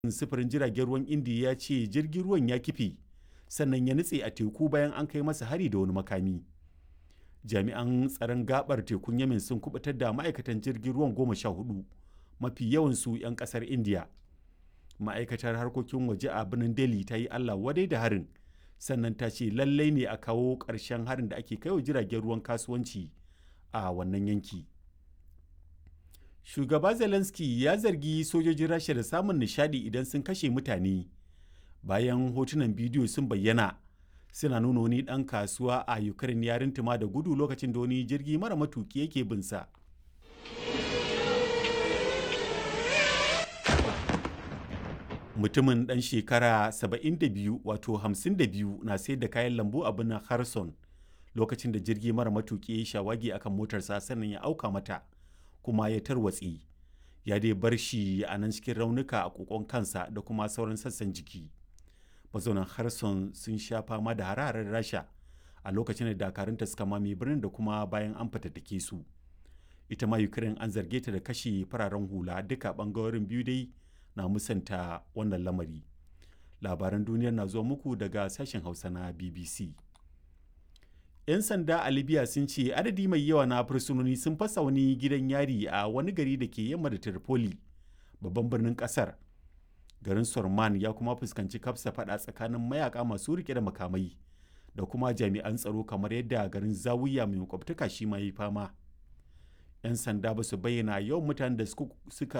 sufurin jiragen ruwan indiya ya ce jirgin ruwan ya kife sannan ya nutse a teku bayan an kai masa hari da wani makami jami'an tsaron gabar tekun yamin sun kubutar da ma'aikatan jirgin ruwan goma sha hudu mafi yawansu 'yan kasar indiya ma'aikatar harkokin waje a birnin delhi ta yi allah wadai da harin sannan ta ce lallai ne a kawo ƙarshen harin da ake kaiwa jiragen ruwan kasuwanci a wannan yanki shugaba zelensky ya zargi sojojin rasha da samun nishadi idan sun kashe mutane bayan hotunan bidiyo sun bayyana suna nuna wani ɗan kasuwa a ukraine ya rintuma da gudu lokacin da wani jirgi mara matuki yake binsa mutumin ɗan shekara 72 wato 52 na sayar da kayan lambu a birnin harson lokacin da jirgi mara matuki ya shawagi akan motarsa sannan ya auka mata kuma ya tarwatse ya dai bar shi a nan cikin raunuka a kokon kansa da kuma sauran sassan jiki mazaunan harson sun sha fama da hararar rasha a lokacin da dakarunta suka mame birnin da kuma bayan an fatattake su ita ma ukraine an zarge ta da kashe fararen hula duka bangarorin biyu dai na musanta wannan lamari labaran duniyar na zuwa muku daga sashen hausa na bbc 'yan sanda a libya sun ce adadi mai yawa na fursunoni sun fasa wani gidan yari a wani gari da ke yamma da tripoli babban birnin kasar garin sorman ya kuma fuskanci kafsa fada tsakanin mayaka masu rike da makamai da kuma jami'an tsaro kamar yadda garin zawiya mai makwabtaka shi ma yi fama 'yan sanda ba su bayyana yawan mutanen da suka